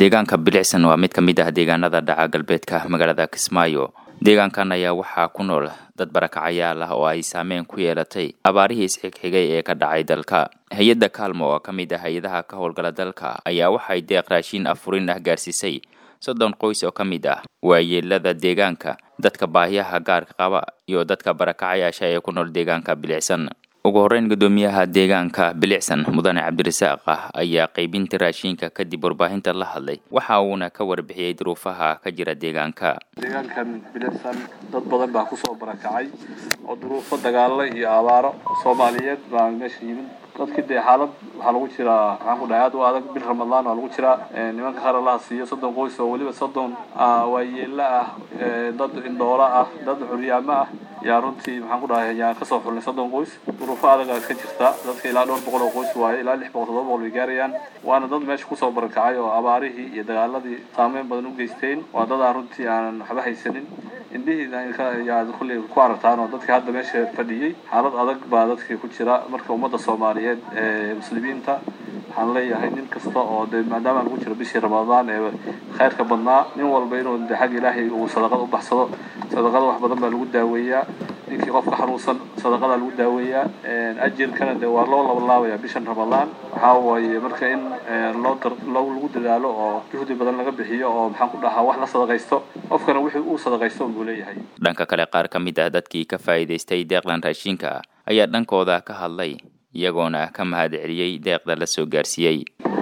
deegaanka bilicsan waa mid ka mid ah deegaanada dhaca galbeedka magaalada kismaayo deegaankan ayaa waxaa ku nool dad barakacayaal ah oo ay saameyn ku yeelatay abaarihii isxigxigay ee ka dhacay dalka hay-adda kaalmo oo ka mid ah hay-adaha ka howlgala dalka ayaa waxay deeq raashiin afurin ah gaarsiisay soddon qoys oo ka mid ah waayeelada deegaanka dadka baahiyaha gaarka qaba iyo dadka barakacayaasha ee ku nool deegaanka bilicsan ugu horreyn guddoomiyaha deegaanka bilicsan mudane cabdirasaaq ah ayaa qaybinta raashiinka kadib warbaahinta la hadlay waxa uuna ka warbixiyey duruufaha ka jira deegaanka deegaankan bilicsan dad badan baa kusoo barakacay oo duruufo dagaalo iyo abaaro soomaaliyeed baa meesha yimid dadkii dee xaalad waxaa lagu jiraa maxaan ku dhahay aad u adag bil ramadaan waa lagu jiraa nimanka qaar allaha siiyo soddon qoys oo weliba soddon waayeela ah dad indhoola ah dad curyaamo ah yaa runtii maxaan ku dhahay yaan kasoo xulnay soddon qoys duruufo adagaa iska jirta dadka ilaa dhowr boqol oo qoys waaye ilaa lix boqol toddoba boqol bay gaarayaan waana dad meesha kusoo barakacay oo abaarihii iyo dagaaladii saameyn badan u geysteen waa dad aan runtii aanan waxba haysanin indhihii yaad kulley ku aragtaan oo dadkii hadda meesha fadhiyey xaalad adag baa dadkii ku jira marka ummadda soomaaliyeed ee muslimiinta waxaan leeyahay nin kasta oo de maadaama lagu jiro bishii ramadaan ee khayrka badnaa nin walba inuu de xagga ilaahay uu sadaqad u baxsado sadaqada wax badan baa lagu daaweeyaa ninkii qofka xanuunsan sadaqada lagu daaweeyaa ajirkana de waa loo labalaabaya bishan ramadaan waxaa waaye marka in loo lagu dadaalo oo juhdi badan laga bixiyo oo maxaan ku dhahaa wax la sadaqaysto qofkana wixii uu sadaqaysto buu leeyahay dhanka kale qaar ka mid ah dadkii ka faa'iidaystay deeqdan raashinka ayaa dhankooda ka hadlay iyagoona ka mahad celiyey deeqda la soo gaarsiiyey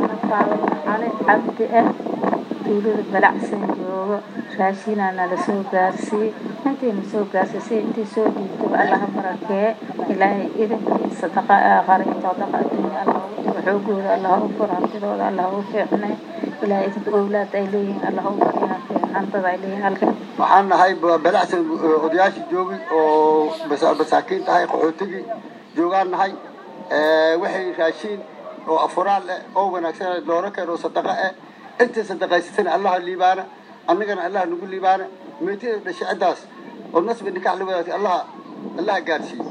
cabdi ah tuulada balacsan joogo raashinaa nala soo gaarsiiyey intayna soo gaarsiisay intii soo dhiibtaba allaha barakee ilaahay idankii sadaqa aakhara iyo sadaqa adduunya allah ugu diro xoogooda allah u fur hantidooda allah u fiicnay ilaahay idinka owlaad ay leeyihiin allah u bariyaa fiicantada ay leeyihiin halka waxaan nahay balacsan odayaashii joogi oo masaakiin tahay qaxootigii joogaan nahay waxay raashiin oo afuraal eh oo wanaagsan loola keeno sadaqa eh intii sadaqaysatana allaha liibaana annagana allaha nagu liibaana meetida dhashay ciddaas oo nasbi nikax la wadaagtay allaha allaha gaarsiiye